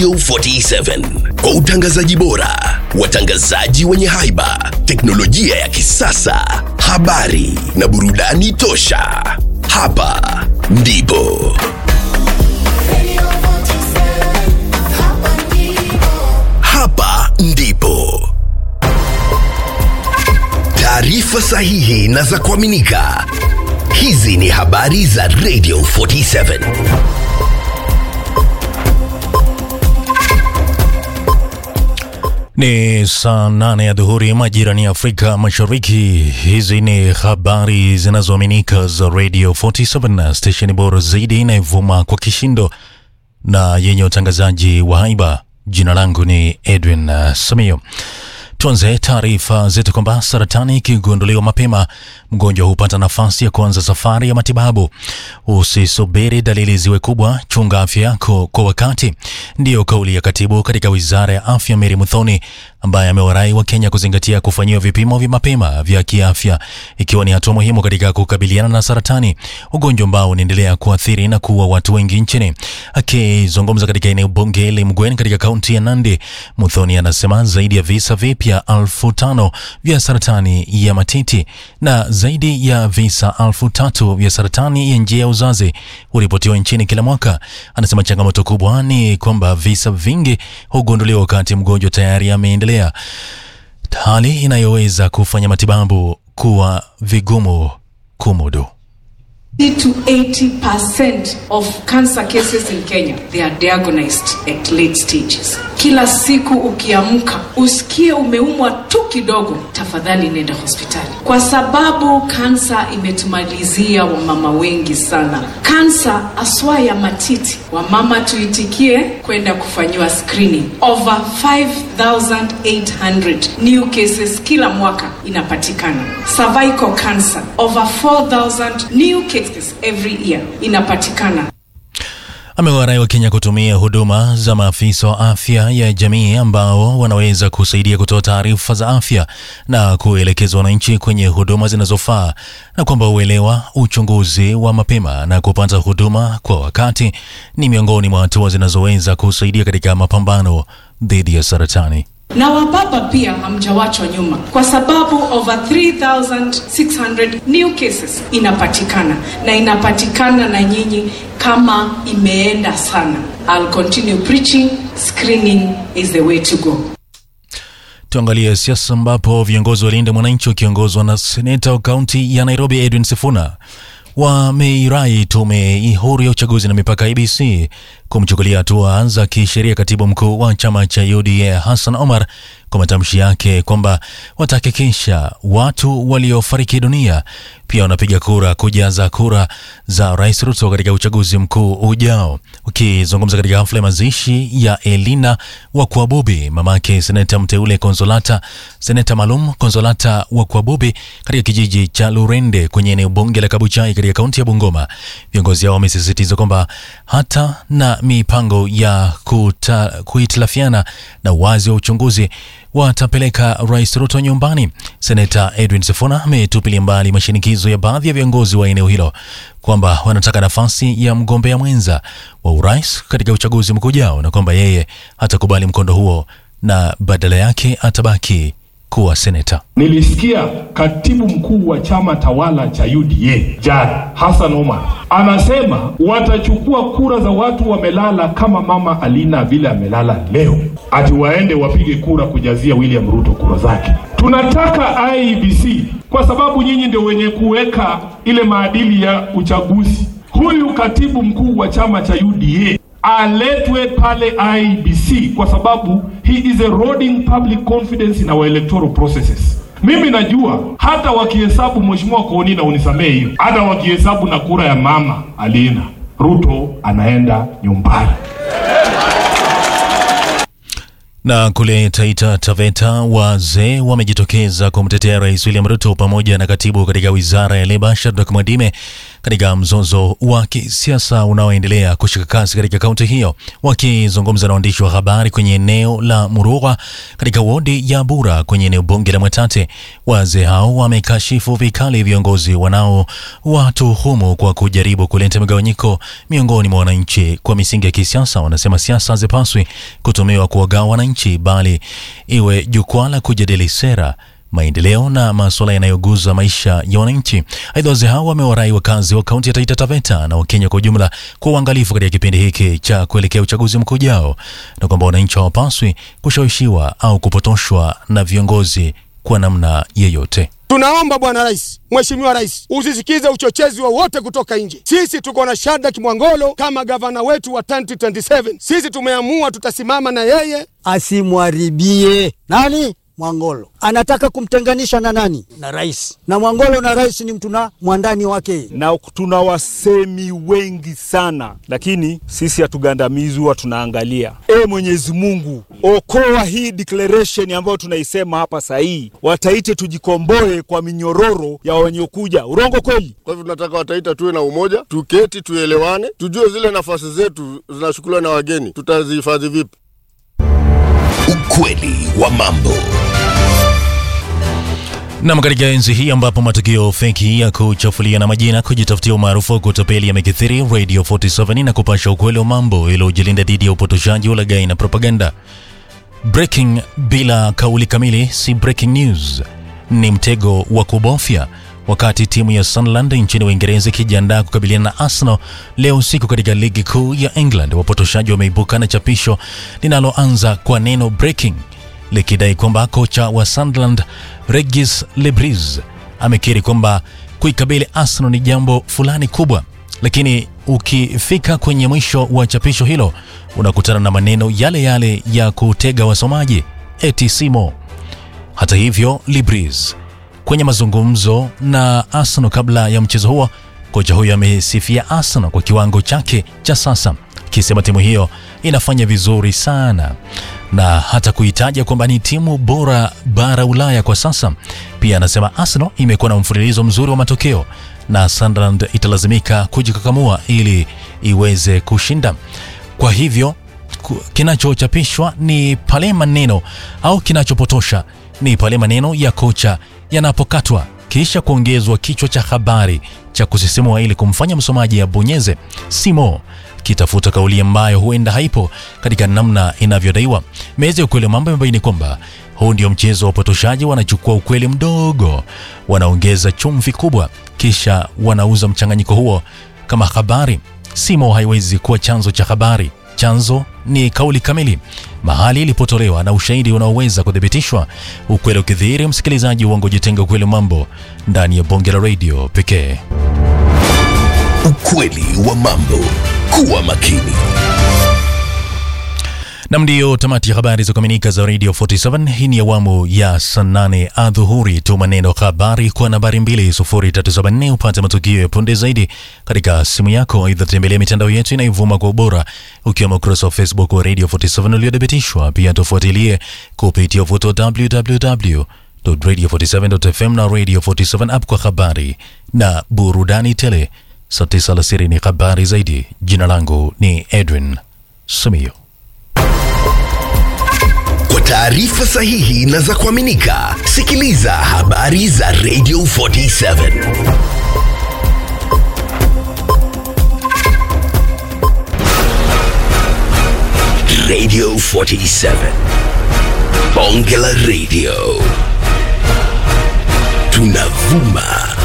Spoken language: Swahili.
Radio 47 kwa utangazaji bora, watangazaji wenye haiba, teknolojia ya kisasa, habari na burudani tosha. Hapa ndipo hapa ndipo taarifa sahihi na za kuaminika. Hizi ni habari za Radio 47. Ni saa nane ya dhuhuri majirani ya Afrika Mashariki. Hizi ni habari zinazoaminika za Radio 47, stesheni bora zaidi inayovuma kwa kishindo na yenye utangazaji wa haiba. Jina langu ni Edwin uh, Samio. Tuanze taarifa zetu kwamba saratani ikigunduliwa mapema, mgonjwa hupata nafasi ya kuanza safari ya matibabu. Usisubiri dalili ziwe kubwa, chunga afya yako kwa wakati. Ndiyo kauli ya katibu katika wizara ya afya Mary Muthoni, ambaye amewarai wa Kenya kuzingatia kufanyiwa vipimo vya mapema vya kiafya, ikiwa ni hatua muhimu katika kukabiliana na saratani, ugonjwa ambao unaendelea kuathiri na kuua watu wengi nchini. Akizungumza katika eneo bunge Limgwen katika kaunti ya Nandi, Muthoni anasema zaidi ya visa vipya elfu tano vya saratani ya matiti na zaidi ya visa elfu tatu vya saratani ya njia ya uzazi huripotiwa nchini kila mwaka. Anasema changamoto kubwa ni kwamba visa vingi hugunduliwa wakati mgonjwa tayari ameendelea, hali inayoweza kufanya matibabu kuwa vigumu kumudu. 60 to 80% of cancer cases in Kenya they are diagnosed at late stages. Kila siku ukiamka usikie umeumwa tu kidogo, tafadhali nenda hospitali, kwa sababu kansa imetumalizia wamama wengi sana. Kansa aswa ya matiti, wamama tuitikie kwenda kufanyiwa screening. Over 5800 new cases kila mwaka inapatikana. Cervical cancer over 4000 new cases every year inapatikana. Amewarai wa Kenya kutumia huduma za maafisa wa afya ya jamii ambao wanaweza kusaidia kutoa taarifa za afya na kuelekeza wananchi kwenye huduma zinazofaa, na kwamba uelewa, uchunguzi wa mapema na kupata huduma kwa wakati ni miongoni mwa hatua zinazoweza kusaidia katika mapambano dhidi ya saratani. na wababa pia hamjawachwa nyuma kwa sababu over 3600 new cases inapatikana na inapatikana na nyinyi kama imeenda sana I'll continue preaching screening is the way to go Tuangalie siasa ambapo viongozi wa Linda Mwananchi wakiongozwa na seneta wa kaunti ya Nairobi Edwin Sifuna wameirai tume huru ya uchaguzi na mipaka IBC kumchukulia hatua za kisheria katibu mkuu wa chama cha UDA Hassan Omar kwa matamshi yake kwamba watahakikisha watu waliofariki dunia pia wanapiga kura kujaza kura za Rais Ruto katika uchaguzi mkuu ujao. Ukizungumza katika hafla ya mazishi ya Elina wa Kwabubi, mamake seneta mteule Konsolata, seneta maalum Konsolata wa Kwabubi katika kijiji cha Lurende kwenye eneo bunge la Kabuchai katika kaunti ya Bungoma, viongozi hao wamesisitiza kwamba hata na mipango ya kuta, kuhitilafiana na wazi wa uchunguzi watapeleka Rais Ruto nyumbani. Seneta Edwin Sifuna ametupilia mbali mashinikizo ya baadhi ya viongozi wa eneo hilo kwamba wanataka nafasi ya mgombea mwenza wa urais katika uchaguzi mkuu ujao na kwamba yeye hatakubali mkondo huo na badala yake atabaki kuwa seneta. Nilisikia katibu mkuu wa chama tawala cha UDA jana Hassan Omar anasema watachukua kura za watu wamelala kama mama Alina vile amelala leo, ati waende wapige kura kujazia William Ruto kura zake. Tunataka IEBC kwa sababu nyinyi ndio wenye kuweka ile maadili ya uchaguzi. Huyu katibu mkuu wa chama cha UDA aletwe pale IBC kwa sababu he is eroding public confidence in our electoral processes. Mimi najua hata wakihesabu mheshimiwa Koonina, unisamee hiyo, hata wakihesabu na kura ya mama Alina, Ruto anaenda nyumbani. Na kule Taita Taveta, wazee wamejitokeza kumtetea Rais William Ruto pamoja na katibu katika wizara ya leba Shadrack Mwadime katika mzozo wa kisiasa unaoendelea kushika kasi katika kaunti hiyo. Wakizungumza na waandishi wa habari kwenye eneo la Murug'a katika wodi ya Bura kwenye eneo bunge la Mwatate, wazee hao wamekashifu vikali viongozi wanaowatuhumu kwa kujaribu kuleta migawanyiko miongoni mwa wananchi kwa misingi ya kisiasa. Wanasema siasa hazipaswi kutumiwa kuwagawa wananchi, bali iwe jukwaa la kujadili sera maendeleo na masuala yanayoguza maisha ya wananchi. Aidha, wazee hao wamewarai wakazi wa kaunti ya Taita Taveta na Wakenya kwa ujumla kwa uangalifu katika kipindi hiki cha kuelekea uchaguzi mkuu ujao, na kwamba wananchi hawapaswi kushawishiwa au kupotoshwa na viongozi kwa namna yeyote. Tunaomba Bwana Rais, Mheshimiwa Rais, usisikize uchochezi wowote kutoka nje. Sisi tuko na Shadrack Mwangolo kama gavana wetu wa 2027. Sisi tumeamua tutasimama na yeye, asimwharibie nani Mwangolo anataka kumtenganisha na nani? Na rais. Na Mwangolo na rais ni mtu na mwandani wake, na tuna wasemi wengi sana, lakini sisi hatugandamizwa, tunaangalia. E Mwenyezi Mungu, okoa hii declaration ambayo tunaisema hapa sahihi, wataite tujikomboe kwa minyororo ya wenye urongo kweli. Kwa hivyo tunataka wataita tuwe na umoja, tuketi, tuelewane, tujue zile nafasi zetu zinachukuliwa na wageni, tutazihifadhi vipi? Ukweli wa mambo. Nam, katika enzi hii ambapo matukio feki ya kuchafulia na majina, kujitafutia umaarufu wa kutapeli yamekithiri, Radio 47 na kupasha ukweli wa mambo ili ujilinda dhidi ya upotoshaji, ulaghai na propaganda. Breaking bila kauli kamili si breaking news, ni mtego wa kubofya. Wakati timu ya Sunderland nchini Uingereza ikijiandaa kukabiliana na Arsenal leo usiku katika ligi kuu ya England, wapotoshaji wameibuka na chapisho linaloanza kwa neno breaking likidai kwamba kocha wa Sunderland Regis Lebris amekiri kwamba kuikabili Arsenal ni jambo fulani kubwa, lakini ukifika kwenye mwisho wa chapisho hilo unakutana na maneno yale yale ya kutega wasomaji eti simo. Hata hivyo, Lebris kwenye mazungumzo na Arsenal kabla ya mchezo huo, kocha huyo amesifia Arsenal kwa kiwango chake cha sasa, akisema timu hiyo inafanya vizuri sana na hata kuitaja kwamba ni timu bora bara Ulaya kwa sasa. Pia anasema Arsenal imekuwa na mfululizo mzuri wa matokeo na Sunderland italazimika kujikakamua ili iweze kushinda. Kwa hivyo kinachochapishwa ni pale maneno au kinachopotosha ni pale maneno ya kocha yanapokatwa kisha kuongezwa kichwa cha habari cha kusisimua ili kumfanya msomaji abonyeze simo kitafuta kauli ambayo huenda haipo katika namna inavyodaiwa. Meza ya ukweli wa mambo imebaini kwamba huu ndio mchezo wa upotoshaji. Wanachukua ukweli mdogo, wanaongeza chumvi kubwa, kisha wanauza mchanganyiko huo kama habari. Simo haiwezi kuwa chanzo cha habari. Chanzo ni kauli kamili mahali ilipotolewa na ushahidi unaoweza kuthibitishwa. Ukweli ukidhihiri, msikilizaji, uongo jitenga. Ukweli mambo ndani ya bonge la radio pekee. Ukweli wa mambo. Kuwa makini. Nam, ndiyo tamati ya habari za kuaminika za Radio 47. Hii ni awamu ya saa nane adhuhuri. Tuma neno habari kwa nambari 20374 upate matukio ya punde zaidi katika simu yako. Aidha, tembelea mitandao yetu inayovuma kwa ubora, ukiwemo ukurasa wa Facebook wa Radio 47 uliothibitishwa. Pia tufuatilie kupitia uvuto wa www.radio47.fm na Radio 47 app kwa habari na burudani tele. Saa tisa alasiri ni habari zaidi. Jina langu ni Edwin Simiyo. Kwa taarifa sahihi na za kuaminika, sikiliza habari za Radio 47. Radio 47. Bonge la Radio. Tunavuma